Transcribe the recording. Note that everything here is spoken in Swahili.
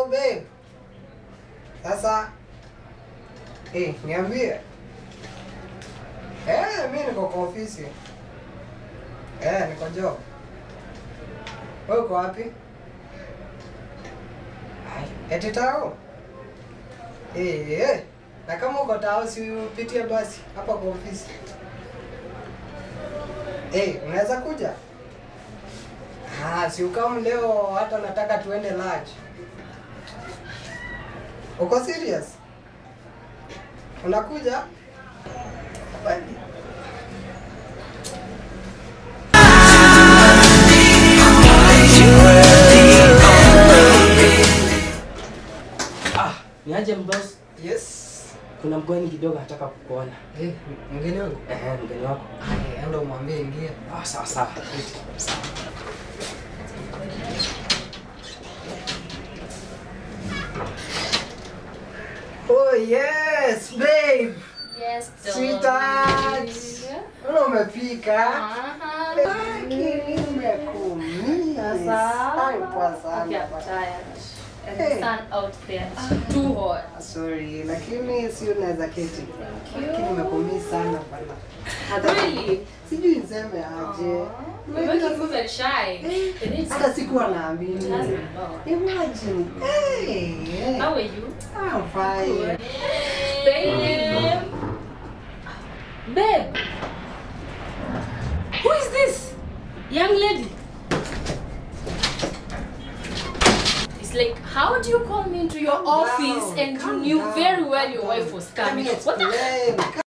babe. Sasa eh, niambie. Eh, mimi niko kwa ofisi. Eh, niko job. Wewe uko wapi? Ai, eti tao? Eh, eh. Na kama uko tao si upitie basi hapa kwa ofisi. Eh, unaweza kuja? Ah, si ukamu leo hata nataka tuende lunch. Uko serious? Unakuja? Bali. Ah, niaje mboss? Yes. Kuna mgeni kidogo nataka kukuona. Eh, mgeni wangu. Eh, mgeni wako. Ai, enda umwambie ingia. Ah, sawa sawa. Sawa. Oh yes, babe. Yes, Sweetheart. Mbona umepika? Aha. Lakini umekumia sana kwa Okay, I'm sana. tired. And Hey. the sun out there is too hot. Sorry, lakini si unaweza keti. Thank Lakini you. umekumia sana bana. Hata Really? sijui niseme aje. You're making me very shy. It needs Hata sikuwa naamini. It has been long. Imagine. Hey. How are you? I'm fine. Babe. Babe. Who is this? Young lady. It's like, how do you call me into your Calm office down, and you calm knew down, very well calm your down. wife was Let me coming? What the explain.